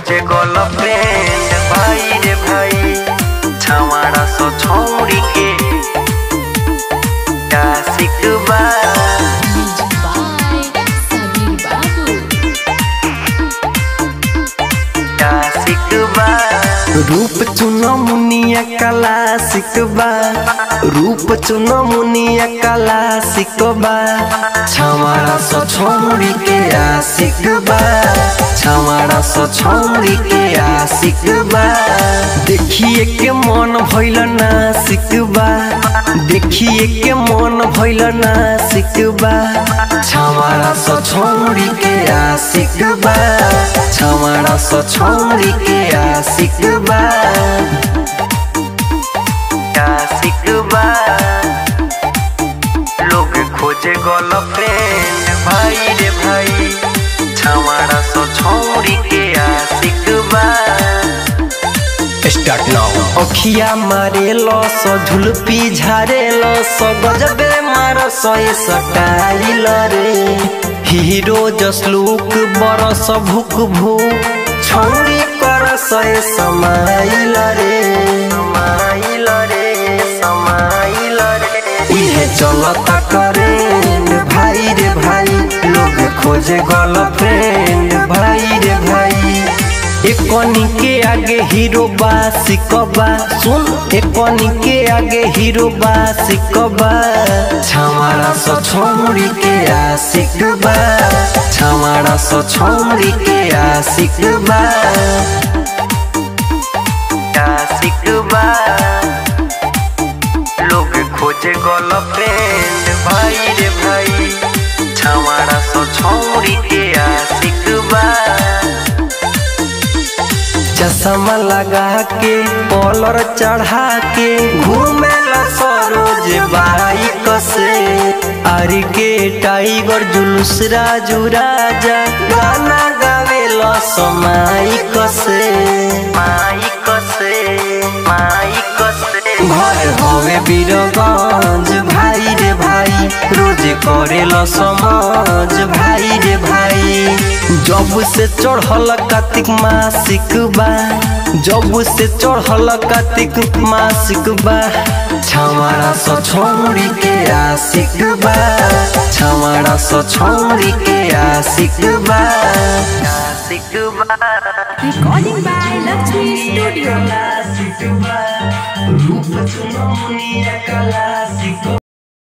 खोजे गर्लफ्रेंड भाई रे भाई छावाड़ा सो छौड़ी के आशिक बा Music by Sabir Babu. आशिक बा रूप चुनो मुनिया कला सिकबा रूप चुनो मुनिया कला सिकबा छावाड़ा सो छौड़ी के आशिक बा छावाड़ा सो छौड़ी के आशिक बा देखिए के मन भइल ना सिकबा देखिए के मन भइल ना सिकबा छावाड़ा सो छौड़ी के आशिक बा छावाड़ा सो छौड़ी के आशिक बा आशिक बा लोग खोजे गर्लफ्रेंड भाई रे भाई छावाड़ा सो छौड़ी के आशिक बा स्टार्ट नाउ अखिया मारे लो सो झुलपी झारे लो सो गजबे मार सो सटाइल रे हीरो जसलुक बरस भुक भू छौरी कर सय समाइल रे समाइल रे समाइल रे इहे चलता करेंड भाई रे भाई लोग खोजे गर्लफ्रेंड भाई रे भाई एकनी के आगे हीरो बा सिकबा सुन एकनी के आगे हीरो बा सिकबा छावाड़ा सो छौड़ी के आशिक बा छावाड़ा सो छौड़ी के आशिक बा आशिक बा लोग खोजे गर्लफ्रेंड भाई रे भाई छावाड़ा सो छौड़ी के आशिक बा चश्मा लगा के कॉलर चढ़ा के घूमे सरोज बाइक से अरे के टाइगर जुलूस राजू राजा गाना गावे समाइक से माइक से माइक से घर हवे बीरगंज भाई रे भाई रोज करे समाज भाई रे भाई जब से चढ़ल कार्तिक मासिक बा जब से चढ़ल कार्तिक मासिक बा छावाड़ा सो छौड़ी के आशिक बा छावाड़ा सो छौड़ी के आशिक बा आशिक बा Recording by Lakshmi Studio. रूप चुनो मुनिया कला